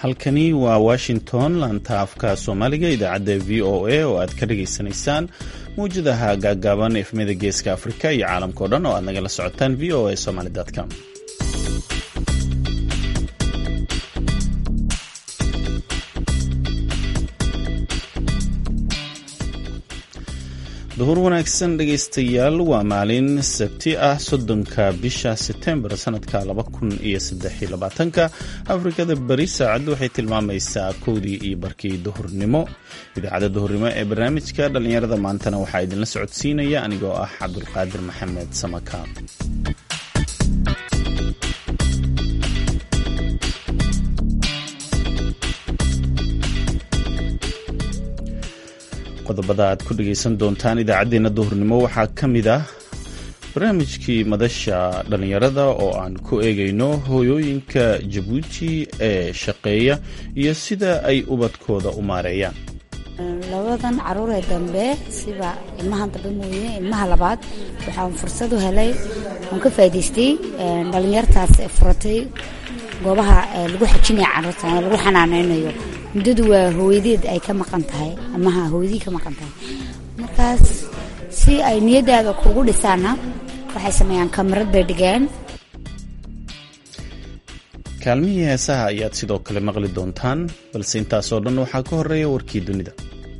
halkani waa washington laanta afka soomaaliga idaacadda v o a oo aad ka dhagaysanaysaan mawjadaha gaaggaaban efmada geeska afrika iyo caalamka o dhan oo aad nagala socotaan v o a somaly com duhur wanaagsan dhegaystayaal waa maalin sabti ah soddonka bisha setembar sanadka laba kun iyo saddexiyo labaatanka afrikada beri saacaddu waxay tilmaamaysaa kowdii iyo barkii duhurnimo idaacadda duhurnimo ee barnaamijka dhallinyarada maantana waxaa idinla socodsiinaya anigoo ah cabdulqaadir maxamed samaka qodobada aad ku dhegaysan doontaan idaacaddeenna duhurnimo waxaa ka mid ah barnaamijkii madasha dhallinyarada oo aan ku eegayno hooyooyinka jabuuti ee shaqeeya iyo sida ay ubadkooda u maareeyaan labadan caruuree dambe siba ilmahan dambe mooye ilmaha labaad waxaan fursad u helay oon ka faa'idaystay dhallinyartaas furatay goobaha lagu xajinaya carruurta lagu xanaaneynayo muddadu waa hooyadeed ay ka maqan tahay amaha hooyadii ka maqan tahay markaas si ay niyadaada kugu dhisaana waxay sameeyaan kamarad bay dhigeen kaalmihii heesaha ayaad sidoo kale maqli doontaan balse intaasoo dhan waxaa ka horeeya warkii dunida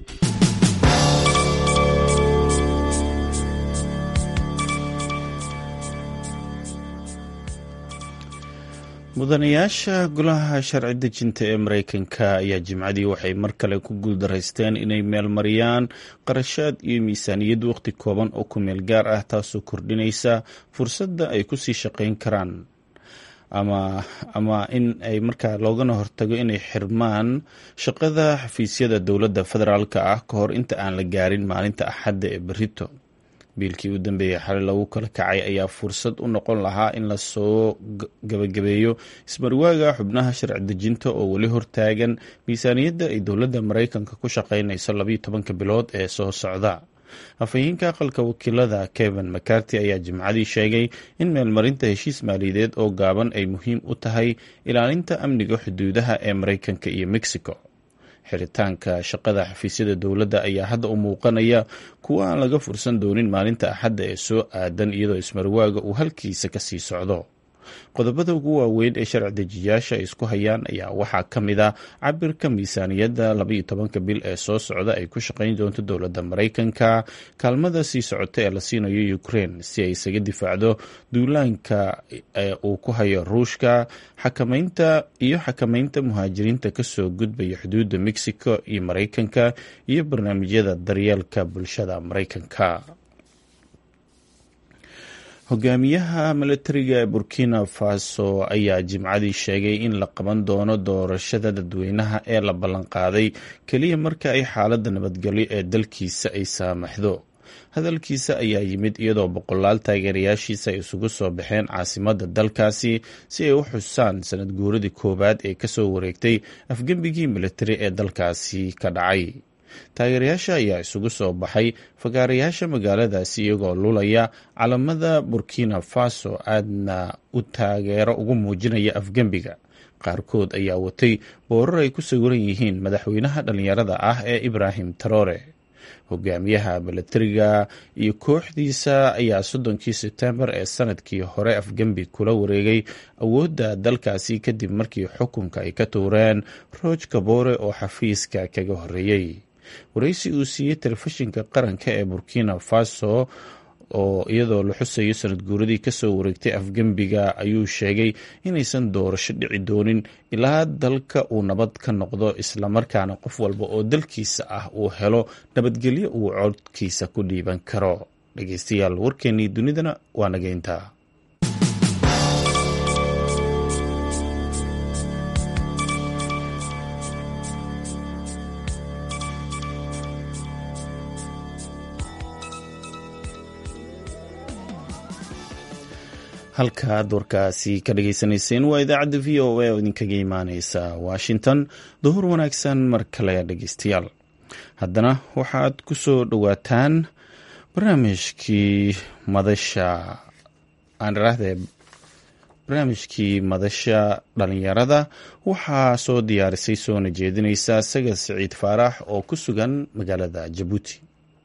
mudanayaasha golaha sharci dejinta ee mareykanka ayaa jimcadii waxay mar kale ku guuldaraysteen inay meelmariyaan qarashaad iyo miisaaniyad waqti kooban oo ku meel gaar ah taasoo kordhinaysa fursadda ay kusii shaqayn karaan ama in ay markaa loogana hortago inay xirmaan shaqada xafiisyada dowladda federaalk ah ka hor inta aan la gaarin maalinta axadda ee berito biilkii u dambeeyey xali lagu kala kacay ayaa fursad u noqon lahaa in lasoo gabagabeeyo ismarwaaga xubnaha sharci dejinta oo weli hortaagan miisaaniyadda ay dowladda maraykanka ku shaqaynayso labayo tobanka bilood ee soo socda afhayeenka aqalka wakiilada kevin macarty ayaa jimcadii sheegay in meelmarinta heshiis maaliyadeed oo gaaban ay muhiim u tahay ilaalinta amniga xuduudaha ee maraykanka iyo mexico xiritaanka shaqada xafiisyada dowladda ayaa hadda u muuqanaya kuwa aan laga fursan doonin maalinta axadda ee soo aadan iyadoo ismarwaaga uu halkiisa kasii socdo qodobada ugu waaweyn ee sharci dejiyaasha ay isku hayaan ayaa waxaa ka mid a cabirka miisaaniyadda labaiyo tobanka bil ee soo socda ay ku shaqayn doonto dowladda maraykanka kaalmada sii socota ee la siinayo ukraine si ay isaga difaacdo duulaanka uu ku hayo ruushka xakamaynta iyo xakamaynta muhaajiriinta kasoo gudbaya xuduudda mexico iyo maraykanka iyo barnaamijyada daryeelka bulshada maraykanka hogaamiyaha milatariga ee burkina faso ayaa jimcadii sheegay in la qaban doono doorashada dadweynaha ee la ballanqaaday keliya marka ay xaaladda nabadgelyo ee dalkiisa ay saamaxdo hadalkiisa ayaa yimid iyadoo boqolaal taageerayaashiisa ay isugu soo baxeen caasimadda dalkaasi si ay u xusaan sanad guuradii koowaad ee kasoo wareegtay afgembigii militari ee dalkaasi ka dhacay taageerayaasha ayaa isugu soo baxay fagaarayaasha magaaladaasi iyagoo lulaya calamada burkina faso aadna u taageero ugu muujinaya afgembiga qaarkood ayaa watay boorar ay ku sawiran yihiin madaxweynaha dhallinyarada ah ee ibrahim taroore hogaamiyaha milatariga iyo kooxdiisa ayaa soddonkii sebtembar ee sanadkii hore afgembi kula wareegay awoodda dalkaasi kadib markii xukunka ay ka tuureen rooj kabore oo xafiiska kaga horeeyey waraysi uu siiyey telefishinka qaranka ee burkina faso oo iyadoo la xusayo sanad guuradii kasoo wareegtay afgembiga ayuu sheegay inaysan doorasho dhici doonin ilaa dalka uu nabad ka noqdo islamarkaana qof walba oo dalkiisa ah uu helo nabadgelyo uu codkiisa ku dhiiban karo dhegeystayaal warkeenii dunidana waa nageyntaa halkaad warkaasi ka dhageysanayseen waa idaacadda v o a oo idinkaga imaaneysa washington duhur wanaagsan mar kale dhegeystayaal haddana waxaad ku soo dhowaataan barnaamijkii madasha aan iraahde barnaamijkii madasha dhalinyarada waxaa soo diyaarisay soona jeedinaysa sagad siciid faarax oo ku sugan magaalada jabuuti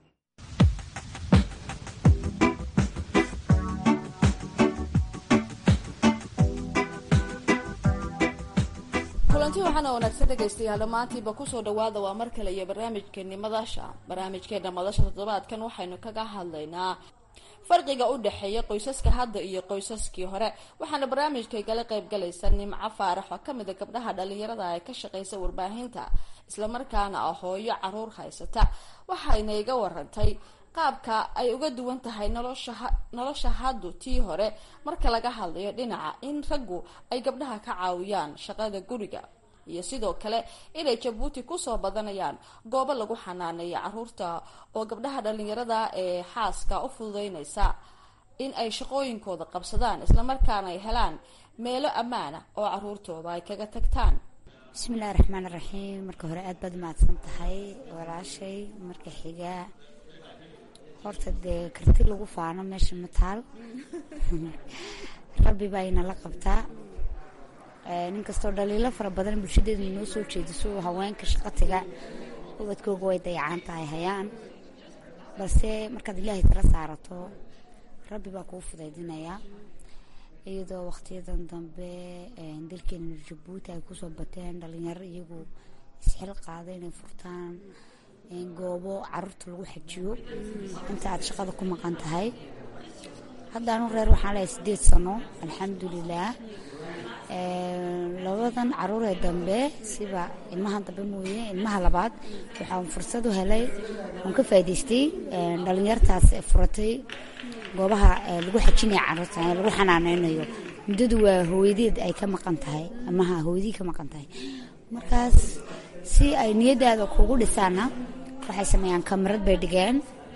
kulanti waxaana wanaagsan dhegaystayaal dhammaantiiba kusoo dhawaada waa mar kale iyo barnaamijkeeni madasha barnaamijkeena madasha toddobaadkan waxaynu kaga hadlaynaa farqiga u dhexeeya qoysaska hadda iyo qoysaskii hore waxaana barnaamijkaygala qaybgalaysa nimco faarax oo kamid a gabdhaha dhalinyarada ee ka shaqeysa warbaahinta islamarkaana ah hooyo caruur haysata waxayna iga warantay qaabka ay uga duwan tahay nolosha haddu tii hore marka laga hadlayo dhinaca in raggu ay gabdhaha ka caawiyaan shaqada guriga iyo sidoo kale inay jabuuti kusoo badanayaan goobo lagu xanaaneeyo caruurta oo gabdhaha dhalinyarada ee xaaska u fududeynaysa in ay shaqooyinkooda qabsadaan islamarkaana ay helaan meelo ammaana oo caruurtooda ay kaga tagtaan bismillahi raxmaan raxiim marka hore aada baad umahadsan tahay walaashay marka xiga horta dee karti lagu faano meesha ma taal rabbi baa inala qabtaa nin kastoo dhaliilo fara badan bulshadeedu inoo soo jeediso haweenka shaqatiga ubadkooga way dayacaan tahay hayaan balse markaad ilaahay tala saarato rabbi baa kuu fudaydinayaa iyadoo waqtiyadan dambe dalkeena jabuuti ay kusoo bateen dhalinyaro iyagu isxil qaada inay furtaan goobo caruurta lagu xajiyo inta aad shaqada ku maqan tahay haddaanu reer waxaan leehay sideed sano alxamdulilaah labadan caruuree dambe siba ilmahan dambe mooye ilmaha labaad waxaan fursad u helay waan ka faa'idaystay dhalinyartaas furatay goobaha lagu xajinaya caruurta lagu xanaaneynayo muddadu waa hooyadeed ay ka maqan tahay amaha hooyadii ka maqan tahay markaas si ay niyadaada kugu dhisaana waxay sameeyaan kamarad bay dhigeen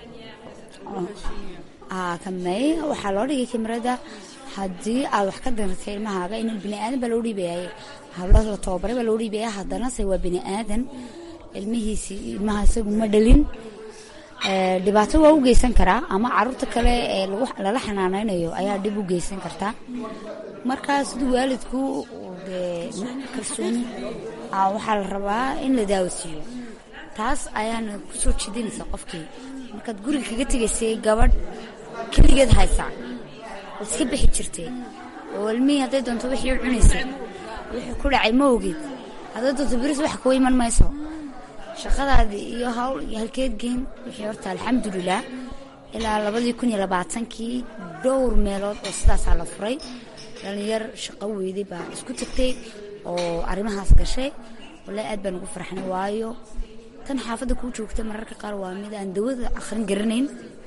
kamey waxaa loo dhigay kamarada haddii aad wax ka danratay ilmahaaga in bini aadan baa loo dhiibayay hablo la tababaray baa loo dhiibaya haddanase waa bini aadan ilmihiisi ilmaha isagu ma dhalin dhibaato waa u geysan karaa ama caruurta kale ee lala xanaaneynayo ayaa dhib u geysan kartaa markaa siduu waalidku dee kalsooni waxaa la rabaa in la daawasiiyo taas ayaana kusoo jidinaysa qofkii markaad guriga kaga tegaysay gabadh keligeed haysa waad iska bixi jirtay oo ilmihii hadday doonto wixii u cunaysay wixii ku dhacay ma ogid hadday doonto beris wax kuwa iman mayso shaqadaadii iyo hawl iyo halkeed geyn wixii horta alxamdulilah ilaa labadii kun iyo labaatankii dhowr meelood oo sidaasaa la furay dhalinyar shaqo weyday baa isku tagtay oo arrimahaas gashay wallaahi aad baan ugu farxnay waayo tan xaafadda kuu joogta mararka qaar waa mid aan dawada akhrin garanayn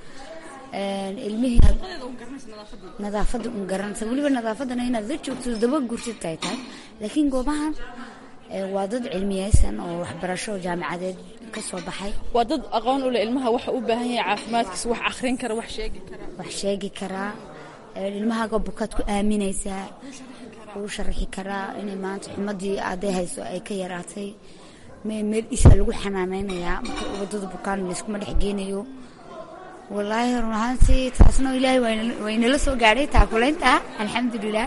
ilmihii nadaafadda un garanaysa weliba nadaafadana inaad la joogto daba gurtid ay tahay laakiin goobahan waa dad cilmiyeysan oo waxbarasho jaamacadeed ka soo baxay waa dad aqoon u leh ilmaha waxa u baahan yahay caafimaadkiisa wax akhrin kara wax sheegi kara wax sheegi karaa ilmahaaga bukaad ku aaminaysaa uu sharaxi karaa inay maanta xumadii aaday hayso ay ka yaraatay meel isaa lagu xanaaneynayaa marka ubadada bukaan layskuma dhex geenayo wallaahi run ahaantii taasna ilaahay waynala soo gaadhay taakulaynta alxamdulilah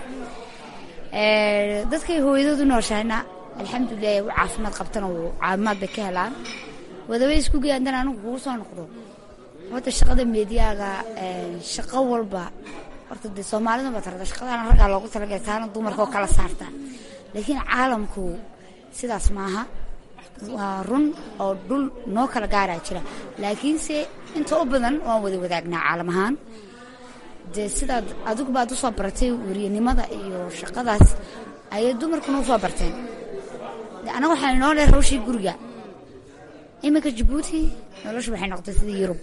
dadkay hooyadoodu nooshahayna alxamdulilah u caafimaad qabtana caafimaad bay ka helaan wadaba isku gey haddana anigu kugu soo noqdo horta shaqada meediyaaga shaqo walba horta dee soomaalida baa tarada shaqadana raggaa loogu talagalay taana dumarka oo kala saarta laakiin caalamku sidaas maaha waa run oo dhul noo kala gaaraa jira laakiinse inta u badan waan wada wadaagnaa caalam ahaan dee sidaad adigu baad usoo baratay weriyanimada iyo shaqadaas ayay dumarkuna usoo barteen anaga waxaa inoo dheer hawshii guriga iminka jabuuti nolosha waxay noqotay sidii yurub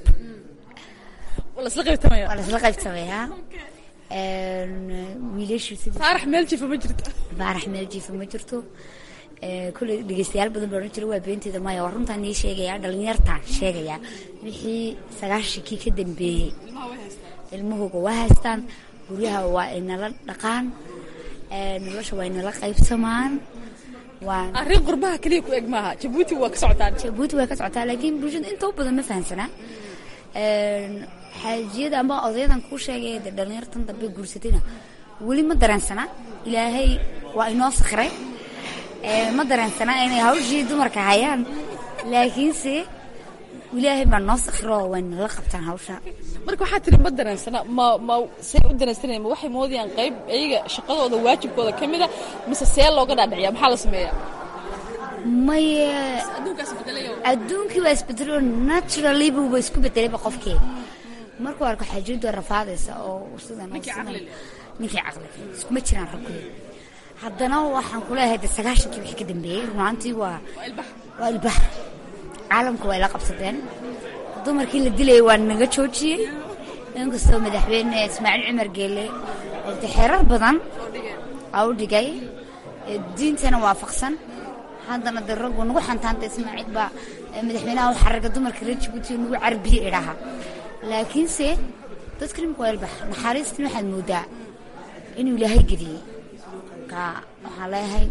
waa lasla qaybsamayaa wiilashu faarax meel jiifa ma jirto faarax meel jiifa ma jirto kulley dhegeystayaal badan baa odhan jira waa beenteeda maya waa runtaan nii sheegayaa dhalinyartaan sheegayaa wixii sagaashankii ka dambeeyey ilmahooga waa haystaan guryaha waa inala dhaqaan nolosha waa inala qaybsamaan arrin qurbaha keliya ku eg maaha jabuuti waa ka socotaan jabuuti waa ka socotaa laakiin bulshada inta u badan ma fahamsanaa xaajiyada amba odayadan kuu sheegay dee dhalinyartan dambe guursatayna weli ma dareensana ilaahay waa inoo sakray ma dareensana inay hawshii dumarka hayaan laakiinse ilaahay baa noo sakro wayna la qabtaan hawsha marka waxaa tiri ma dareensana ma ma say u dareensanaya ma waxay moodayaan qayb iyaga shaqadooda waajibkooda ka mida mise see looga dhaadhiciya maxaa la sameeyaa maye adduunkaas bedelayo adduunkii waa isbedelo naturally buuba isku bedelayba qofkii markuu arko xaajiyadu rafaadaysa oo sidan oo sidan ninkii caqli iskuma jiraan rabkii haddana waxaan kuleeyahay de sagaashankii wixii ka dambeeyey runaantii waa waa ilbax caalamku waa ila qabsadeen dumarkii la dilayay waa naga joojiyey inkastoo madaxweyne ismaaciil cumar geele de xeerar badan aa u dhigay diintana waafaqsan haddana de raggu nagu xantaanta ismaaciil baa madaxweynaha u xaraga dumarka reer jabuuti nagu carbiye idhaha laakiinse dadka nimka waa ilbax naxariistan waxaad moodaa inuu ilaahay geliyey marka waxaan leeyahay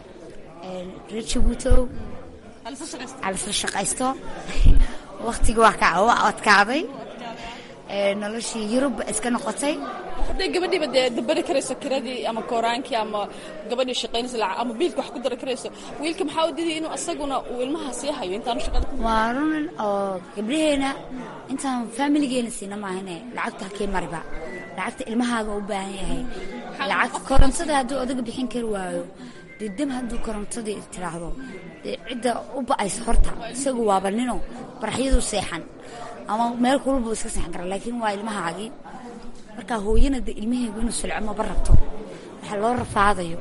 reer jabuutow alisla shaqaysto waktigii waa ka waa adkaaday noloshii yurub iska noqotay hadday gabadhiiba dee dabari karayso kiradii ama kooraankii ama gabadhii shaqaynaysa lacag ama biilka wax ku dari karayso wiilka maxaa u diday inuu asaguna uu ilmaha sii hayo intaanu shaqada waa run oo gabdhaheena intaan faamiligeena siina maahane lacagta hakee mariba lacagta ilmahaaga u baahan yahay lacag korontada hadduu odaga bixin kari waayo dee dam hadduu korontadii tiraahdo dee cidda u ba'aysa horta isagu waaba nino baraxyadu seexan ama meel kulbuu iska seexan kara laakiin waa ilmahaagii marka hooyana de ilmaheygu inuu sulco maba rabto waxaa loo rafaadayo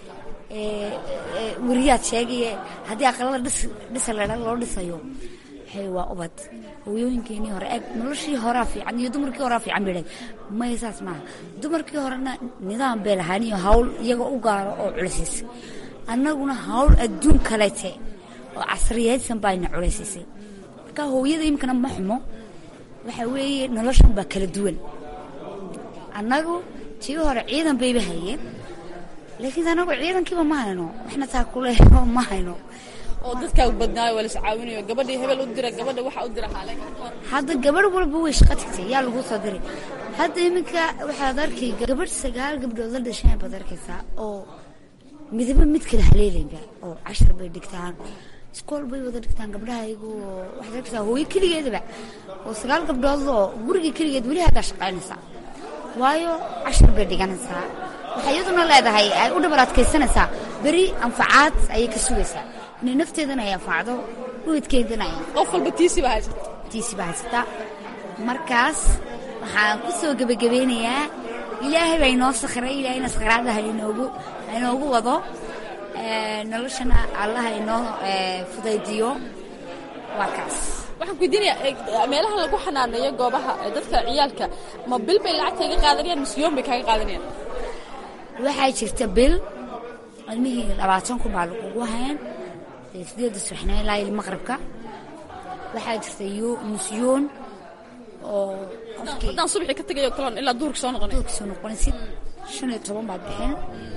weriyaad sheegaye haddii aqalada dhisa ledha loo dhisayo waxay waa ubad hooyooyinkeenii hore eeg noloshii horaa fiican iyo dumarkii horaa fiican bay dhahay maya saas maaha dumarkii horena nidaam bay lahaan iyo hawl iyaga u gaaro oo culaysiisay annaguna hawl adduun kalete oo casriyaysan baayna culaysiisay marka hooyada imikana ma xumo waxa weeye noloshan baa kala duwan annagu tii hore ciidan bayba hayeen laakiin anagu ciidankiiba ma hayno waxna taa kuleeyo ma hayno oo dadkaa badnaayo waa lis caawinayo gabadhii hebel u dira gabadha waxa u dira xaale hadda gabadh walba way shaqo tagtay yaa lagu soo diray hadda iminka waxaad arkay gabadh sagaal gabdhood la dhasheen baad arkaysaa oo midaba mid kale haleelayba oo cashar bay dhigtaan iskool bay wada dhigtaan gabdhaha iyagu waxaad arkaysaa hooyo keligeedaba oo sagaal gabdhood oo guriga keligeed weli haddaa shaqaynaysaa waayo cashar bay dhiganaysaa waxay iyaduna leedahay ay u dhabar adkaysanaysaa beri anfacaad ayay ka sugaysaa inay nafteedana ay anfacdo uidkeedana ay qof walba tiisiba haysata tiisiba haysataa markaas waxaan ku soo gebagabeynayaa ilaahay baa inoo sakray ilaahayna sakhraada hainoogu hainoogu wado noloshana allaha inoo fudaydiyo waa kaas waxaan kuweydiinayaa meelaha lagu xanaaneeyo goobaha dadka ciyaalka ma bil bay lacagta iga qaadanayaan mise yoom bay kaaga qaadanayaan waxaa jirta bil ilmihii labaatan kun baa lagugu hayn sideedda subaxnimo ilaa il maqribka waxaa jirta nusyoon oo qofkii haddaan subaxii ka tegayo kaloon ilaa duurka soo noqonay duurka soo noqonaysid shan iyo toban baad bixin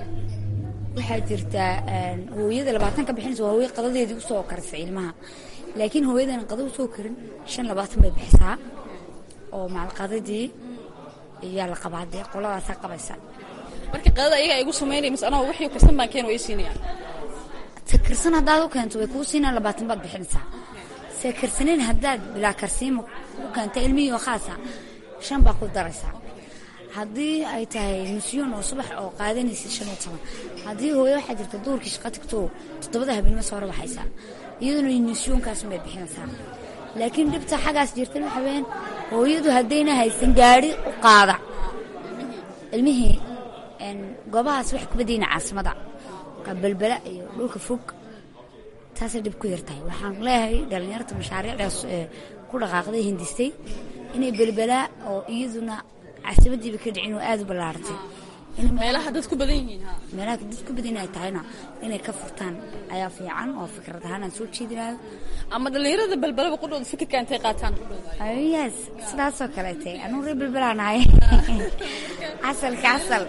waxaa jirta hooyada labaatan ka bixinaysa waa hooyo qadadeedii usoo karisa ilmaha laakiin hooyadan qada usoo karin shan labaatan bay bixisaa oo maalqadadii iyaa la qabaa dee qoladaasaa qabaysa marka qadada ayaga ay igu samaynaya mise anoo wixii karsan baan keena way siinayaan sakarsan haddaad u keento way kuu siinaan labaatan baad bixinaysaa sakarsanin haddaad bilaa karsiima u keenta ilmihii oo khaasa shan baa ku daraysaa haddii ay tahay nusyoon oo subax oo qaadanaysid shan iyo toban haddii hooyo waxaa jirta duurkii shaqo tagto toddobada habeenimo soo rabaxaysaa iyaduna nusyoonkaas bay bixinaysaa laakiin dhibta xaggaas jirta waxa weyaan hooyadu haddayna haysan gaari u qaada ilmihii goobahaas wax kubadayna caasimada belbela iyo dhulka fog taasay dhib ku yartahay waxaan leeyahay dhallinyarta mashaariicdaas ku dhaqaaqday hindistay inay belbelaa oo iyaduna caasimadiiba ka dhicin oo aada u ballaartay meelaha dad ku badan yihiin meelaha dad ku badan ay tahayna inay ka furtaan ayaa fiican oo fikrad ahaan aan soo jeedinayo ama dhallinyarada belbelaba qudhooda fikirka intay qaataan yes sidaasoo kaleete anuu reer belbelaan ahay casalka casal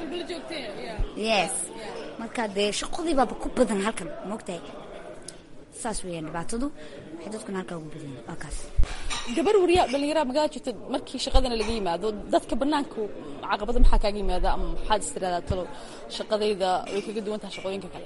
yes marka dee shaqadii baaba ku badan halkan moogtahay saas weeyaan dhibaatadu waxay dadkuna halkaa ugu badan waa kaas gabar wariya dhalinyaraha magaalada jirta markii shaqadana laga yimaado dadka banaanka caqabada maxaa kaaga yimaada ama maxaad istiradaa talo shaqadayda way kaga duwan tahay shaqooyinka kale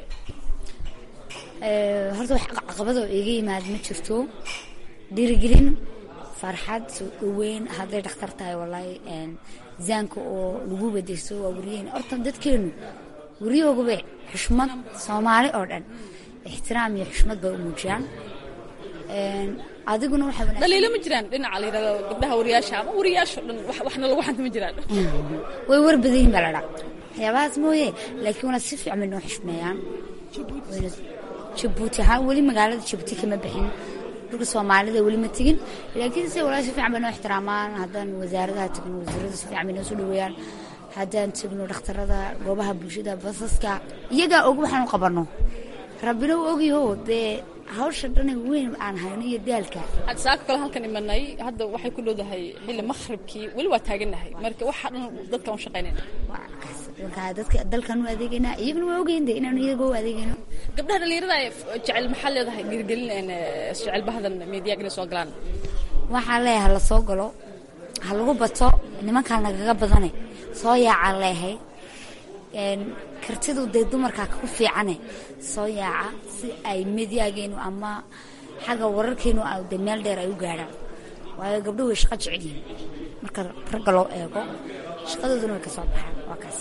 horta wax caqabadoo iga yimaad ma jirto dhiirigelin farxad soo dhaweyn hadday dhakhtar tahay walaahi zaanka oo lagu bedeyso waa wariyeyn horta dadkeenu wariyooguba xushmad soomaali oo dhan ixtiraam iyo xushmad bay u muujiyaan adiguna waxaa wanaagsan dhaliilo ma jiraan dhinaca la yidhahdo gabdhaha wariyaasha ama wariyaasha dhan wax- waxna lagu xanta ma jiraan way war badan yihiin baa la dhaa waxyaabahaas mooye laakiin wana si fiican bay noo xushmeeyaan wayna jabuuti ahaan weli magaalada jabuuti kama bixin dhulka soomaalida weli ma tegin laakiin se walaa si fiican bay noo ixtiraamaan haddaan wasaaradaha tegno wasiirada si fiican bay noo soo dhaweeyaan haddaan tegno dhakhtarada goobaha bulshada basaska iyagaa og waxaan u qabanno rabbina u ogyaho dee hawsha dhana weyn aan hayno iyo daalka hadda saaka kale halkan imanay hadda waxay ku dhowdahay xilli makhribkii weli waa taagannahay marka waxa dhan dadkan u shaqaynayna waa kaas markaa dadka dalkan u adeegaynaa iyaguna waa ogeyn de inaanu iyaga u adeegayno gabdhaha dhalinyarada ee jecel maxaa leedahay dhiirigelin een, eh, jecel bahadan meediyaga inay soo galaan waxaa leeyahay ha la soo galo ha lagu bato nimankaan nagaga badane soo yaacaa leeyahay Een, kartidu dee dumarkaa ku fiicane soo yaaca si ay mediyaageenu ama xagga wararkeenu a de meel dheer ay u gaadhaan waayo gabdho way shaqo jecel yihiin marka ragga loo eego shaqadooduna way ka soo baxaan waa kaas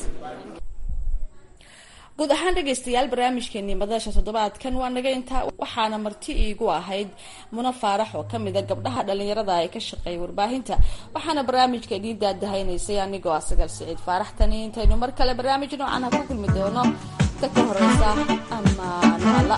guud ahaan dhegaystayaal barnaamijkeenii madasha toddobaadkan waa naga intaa waxaana marti iigu ahayd muna faarax oo kamid a gabdhaha dhalinyarada ee ka shaqeeya warbaahinta waxaana barnaamijka idii daadahaynaysay anigoo asagal siciid faarax tani intaynu mar kale barnaamij noocan ha ku kulmi doono inta ka horeysa amaan alla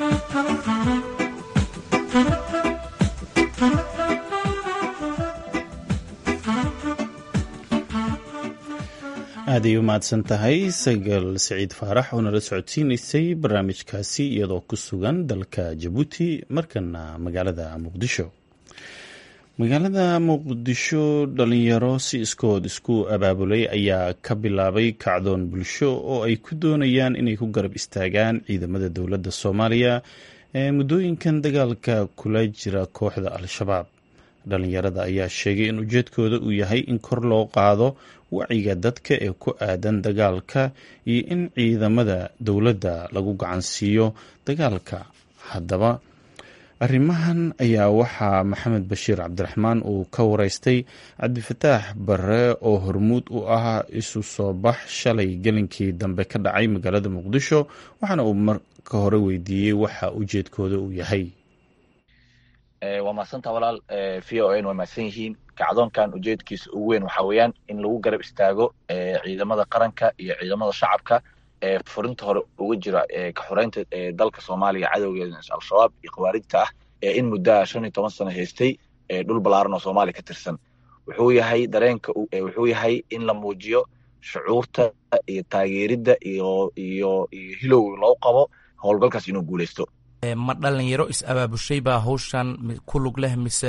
aaday u mahadsan tahay sagal siciid faarax oo nala socodsiinaysay barnaamijkaasi iyadoo ku sugan dalka jabuuti markana magaalada muqdisho magaalada muqdisho dhalinyaro si iskood isku abaabulay ayaa ka bilaabay kacdoon bulsho oo ay ku doonayaan inay ku garab istaagaan ciidamada dowladda soomaaliya ee muddooyinkan dagaalka kula jira kooxda al-shabaab dhalinyarada ayaa sheegay in ujeedkooda uu yahay in kor loo qaado wacyiga dadka ee ku aadan dagaalka iyo in ciidamada dowladda lagu gacansiiyo dagaalka haddaba arrimahan ayaa waxaa maxamed bashiir cabdiraxmaan uu ka wareystay cabdifataax bare oo hormuud u ah isu soo bax shalay gelinkii dambe ka dhacay magaalada muqdisho waxaana uu marka hore weydiiyey waxa ujeedkooda uu yahay waa mahadsanta walaal v o n waa mahadsan yihiin kacdoonkan ujeedkiisa ugu weyn waxaa weeyaan in lagu garab istaago ciidamada qaranka iyo ciidamada shacabka ee furinta hore uga jira ka xoreynta dalka soomaaliya cadowgeeda al-shabaab iyo khawaarijta ah ee in muddaa shan iyo toban sano haystay dhul ballaaran oo soomaaliya ka tirsan wuxuu yahay dareenka wuxuu yahay in la muujiyo shucuurta iyo taageeridda iyo iyo iyo hilow loo qabo howlgalkaas inuu guuleysto ma dhalinyaro is-abaabushay baa hawshan ku lug leh mise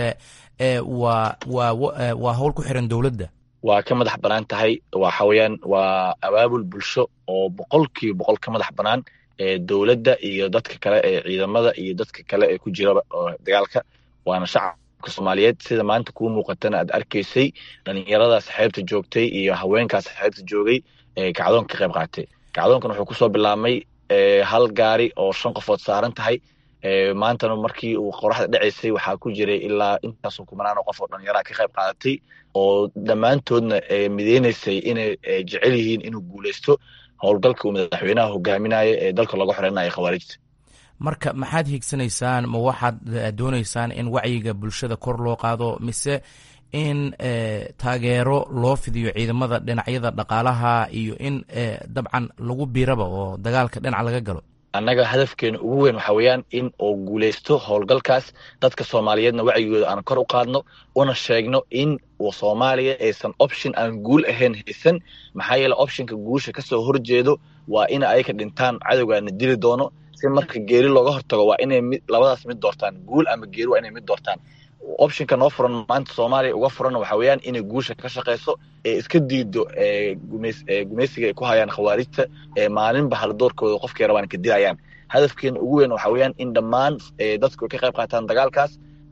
waa waa waa hawl ku xiran dowladda waa ka madax bannaan tahay waxa weeyaan waa abaabul bulsho oo boqolkiiba boqol ka madax bannaan ee dowladda iyo dadka kale ee ciidamada iyo dadka kale ee ku jiraba dagaalka waana shacabka soomaaliyeed sida maanta kuu muuqatana aad arkaysay dhalinyaradaas xeebta joogtay iyo haweenkaas xeebta joogay ee kacdoonka ka qayb qaatay kacdoonkan wuxuu kusoo bilaabmay hal gaari oo shan qofood saaran tahay maantana markii uu qoraxda dhacaysay waxaa ku jiray ilaa intaasoo kumanaan oo qof oo dhalinyaraha ka qayb qaadatay oo dhammaantoodna mideynaysay inay jecel yihiin inuu guuleysto howlgalka uu madaxweynaha hogaaminaya ee dalka looga xoreynayo khawaarijta marka maxaad hiigsanaysaan ma waxaad doonaysaan in wacyiga bulshada kor loo qaado mise in taageero loo fidiyo ciidamada dhinacyada dhaqaalaha iyo in dabcan lagu biiraba oo dagaalka dhinac laga galo annaga hadafkeena ugu weyn waxa weeyaan in uu guuleysto howlgalkaas dadka soomaaliyeedna wacyigooda aan kor u qaadno una sheegno in soomaaliya aysan option aan guul ahayn haysan maxaa yeele optionka guusha kasoo horjeedo waa in ayka dhintaan cadowgaana dili doono si marka geeri looga hortago waa inay mid labadaas mid doortaan guul ama geeri waa inay mid doortaan optionka noo furan maanta soomaaliya uga furan waxa weeyaan inay guusha ka shaqeyso ee iska diido gumeysiga ay ku hayaan khawaarijta ee maalinba haldoorkooda qofkay rabaan ka dilayaan hadafkeena ugu weyn waxa weeyaan in dhammaan dadku ka qayb qaataan dagaalkaas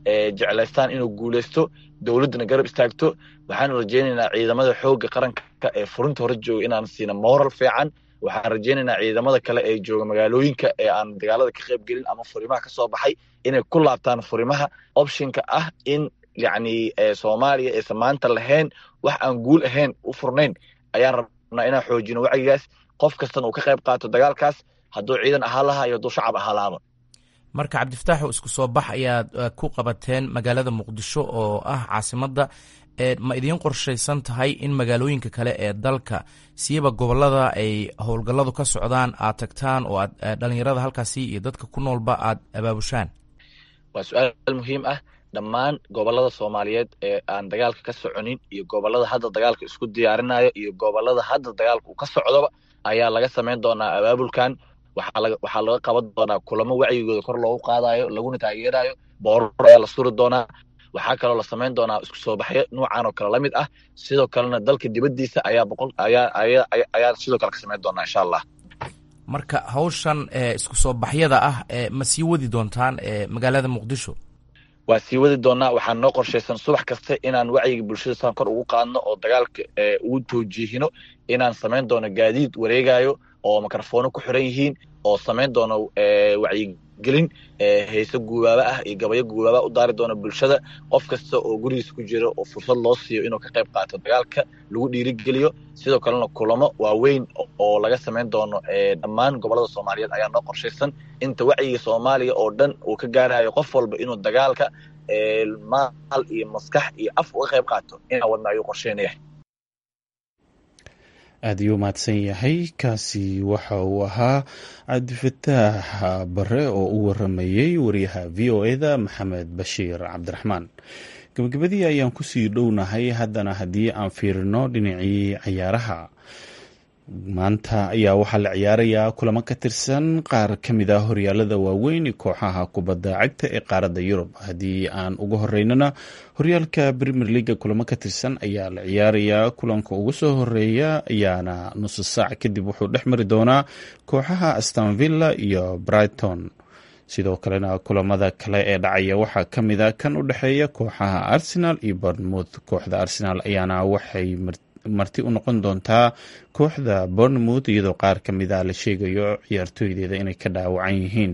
jeclaystaan inuu guuleysto dowladdana garab istaagto waxaan rajaynaynaa ciidamada xoogga qaranka ee furinta hore jooga inaan siina moral fiican waxaan rajaynaynaa ciidamada kale ee jooga magaalooyinka ee aan dagaalada ka qayb gelin ama furimaha ka soo baxay inay ku laabtaan furimaha optionka ah in yacni soomaaliya aysan maanta lahayn wax aan guul ahayn u furnayn ayaan rabnaa inaan xoojino wacyigaas qof kastana uu ka qayb qaato dagaalkaas hadduu ciidan ahaan lahaa iyo hadduu shacab ahaan lahaaba marka cabdifataaxu isku soo bax ayaad ku qabateen magaalada muqdisho oo ah caasimadda ma idiin qorshaysan tahay in magaalooyinka kale ee dalka siiba gobolada ay howlgalladu ka socdaan aad tagtaan oo aad dhalinyarada halkaasi iyo dadka ku noolba aad abaabushaan waa su-aal muhiim ah dhammaan gobolada soomaaliyeed ee aan dagaalka ka soconin iyo gobolada hadda dagaalka isku diyaarinayo iyo gobolada hadda dagaalka uu ka socdoba ayaa laga samayn doonaa abaabulkan waxaa laga qaban doonaa kulamo wacyigooda kor loogu qaadayo laguna taageerayo boorar ayaa la suri doonaa waxaa kaloo la samayn doonaa isku soo baxyo nuucan oo kale la mid ah sidoo kalena dalka dibaddiisa ayaa boqol ayaa ayaa ayaa sidoo kale ka samayn doonaa insha allah marka hawshan isku soo baxyada ah ma sii wadi doontaan magaalada muqdisho waa sii wadi doonaa waxaan noo qorshaysan subax kasta inaan wacyiga bulshada saan kor ugu qaadno oo dagaalka ugu toojihino inaan samayn doono gaadiid wareegayo oo mikrofoono ku xiran yihiin oo samayn doono wacyigelin heese guubaaba ah iyo gabayo guubaaba u daari doono bulshada qof kasta oo gurigiisa ku jira oo fursad loo siiyo inuu ka qayb qaato dagaalka lagu dhiirigeliyo sidoo kalena kulamo waaweyn oo laga samayn doono dhammaan gobolada soomaaliyeed ayaa noo qorshaysan inta wacyiga soomaaliya oo dhan uu ka gaarayo qof walba inuu dagaalka maal iyo maskax iyo af uga qayb qaato inaa wadna ayuu qorsheynaya aada ayuu mahadsan yahay kaasi waxa uu ahaa cabdifataax bare oo u waramayey wariyaha v o e da maxamed bashiir cabdiraxmaan gabagabadii ayaan kusii dhownahay haddana haddii aan fiirino dhinacii cayaaraha maanta ayaa waxaa la ciyaarayaa kulamo ka tirsan qaar ka mid ah horyaalada waaweyn kooxaha kubadda cagta ee qaaradda yurub haddii aan uga horeynana horyaalka premier leaga kulamo ka tirsan ayaa la ciyaarayaa kulanka ugu soo horeeya ayaana nusu saac kadib wuxuu dhex mari doonaa kooxaha astanvilla iyo brighton sidoo kalena kulamada kale ee dhacaya waxaa ka mid a kan u dhexeeya kooxaha arsenal iyo bournemouth kooxda arsenal ayaana waxay marti u noqon doontaa kooxda bournemouth iyadoo qaar ka mid a la sheegayo ciyaartooydeeda inay ka dhaawacan yihiin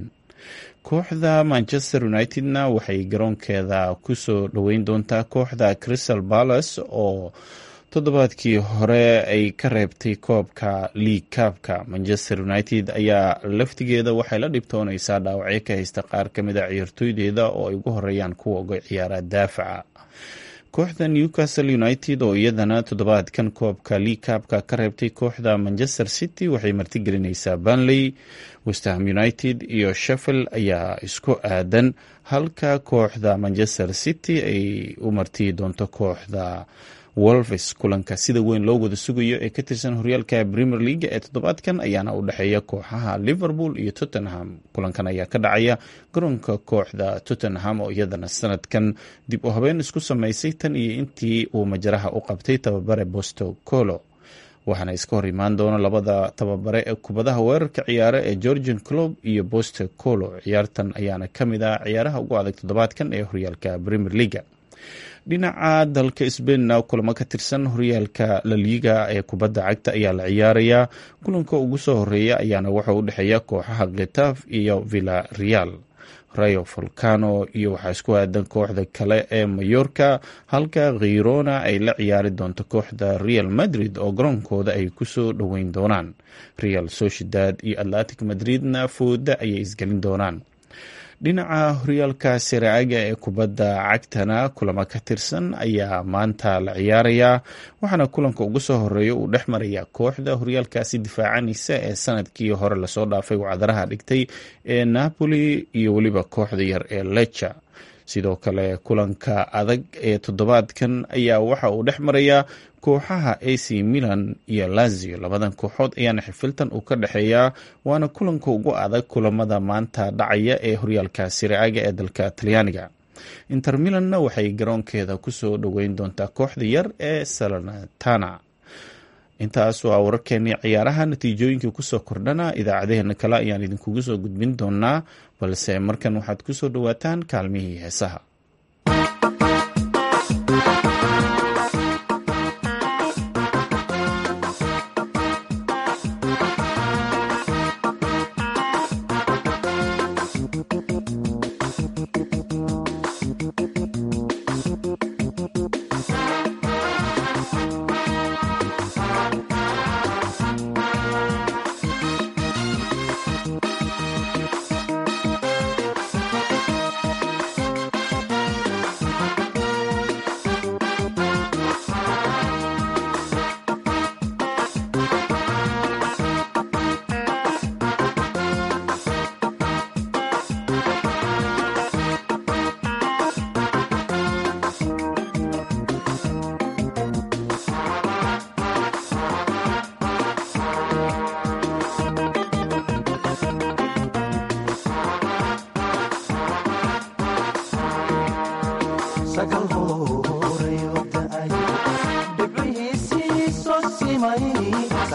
kooxda manchester united-na waxay garoonkeeda kusoo dhoweyn doontaa kooxda crystal palace oo toddobaadkii hore ay ka reebtay koobka league kaabka manchester united ayaa laftigeeda waxay la dhibtoonaysaa dhaawacyo ka haysta qaar ka mid a ciyaartooydeeda oo ay ugu horeeyaan kuwa uga ciyaara daafaca kooxda newcastle united oo iyadana toddobaadkan koobka league kaabka ka reebtay kooxda manchester city waxay martigelinaysaa banley westham united iyo sheffield ayaa isku aadan halka kooxda manchester city ay u martii doonto kooxda wolves kulanka sida weyn loo wada sugayo ee ka tirsan horyaalka premier league ee toddobaadkan ayaana u dhexeeya kooxaha liverpool iyo tottenham kulankan ayaa ka dhacaya garoonka kooxda tottenham oo iyadana sanadkan dib u habeen isku sameysay tan iyo intii uu majaraha u qabtay tababare bosto colo waxaana iska hor imaan doona labada tababare ee kubadaha weerarka ciyaare ee georgian club iyo bosto colo ciyaartan ayaana ka mid ah ciyaaraha ugu adag toddobaadkan ee horyaalka premier leaga dhinaca dalka sbainna kulamo ka tirsan horyaalka laliga ee kubadda cagta ayaa la ciyaarayaa kulanka ugu soo horeeya ayaana wuxuu u dhexeeya kooxaha khitaf iyo villa real rayo volcano iyo waxaa isku aadan kooxda kale ee mayorka halka khirona ay la ciyaari doonto kooxda real madrid oo garoonkooda ay kusoo dhoweyn doonaan real sociedad iyo atlantic madridna fooda ayay isgelin doonaan dhinaca horyaalka siraaga ee kubadda cagtana kulamo ka tirsan ayaa maanta la ciyaarayaa waxaana kulanka ugu soo horeeya uu dhex marayaa kooxda horyaalkaasi difaacanaysa ee sanadkii hore lasoo dhaafay wacdaraha dhigtay ee napoli iyo weliba kooxda yar ee leca sidoo kale kulanka adag ee toddobaadkan ayaa waxa uu dhex marayaa kooxaha ac milan iyo lazio labadan kooxood ayaana xifiltan uu ka dhexeeyaa waana kulanka ugu adag kulamada maanta dhacaya ee horyaalka siraaga ee dalka talyaaniga inter milanna waxay garoonkeeda kusoo dhoweyn doontaa kooxda yar ee salanatana intaas waa wararkeenii ciyaaraha natiijooyinkii kusoo kordhana idaacadeheena kale ayaan idinkugu soo gudbin doonaa balse markan waxaad kusoo dhowaataan kaalmihii heesaha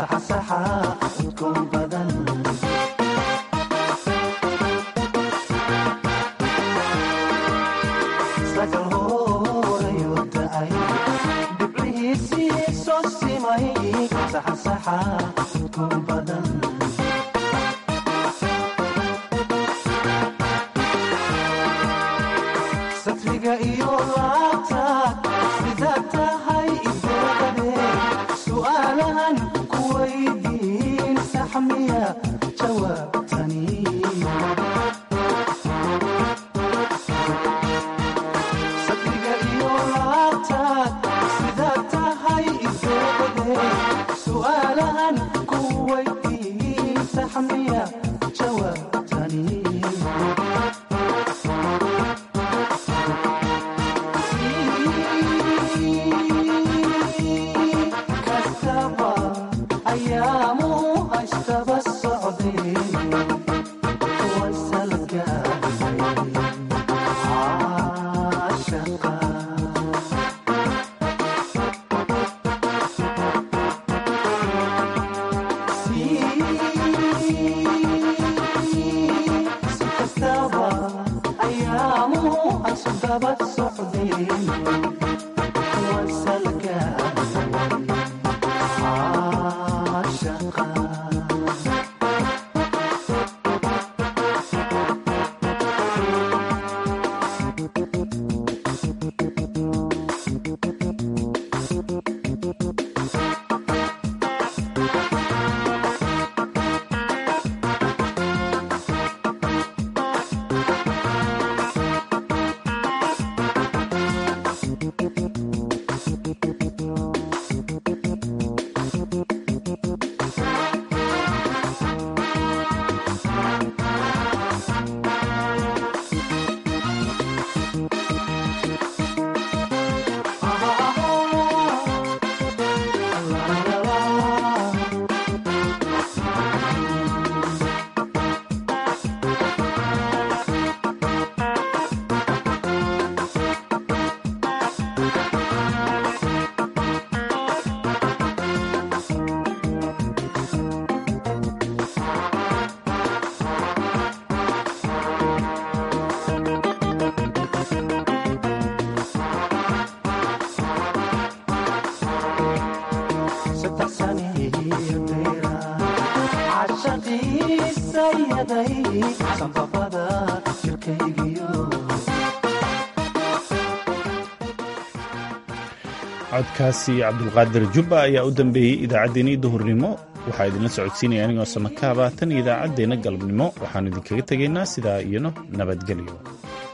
codkaasi cabdulqaadir jubba ayaa u dambeeyey idaacaddeenii duhurnimo waxaa idinla socodsiinaya anigoo samakaaba tan iyo idaacaddeenna galabnimo waxaanu idinkaga tegaynaa sidaa iyano nabadgelyo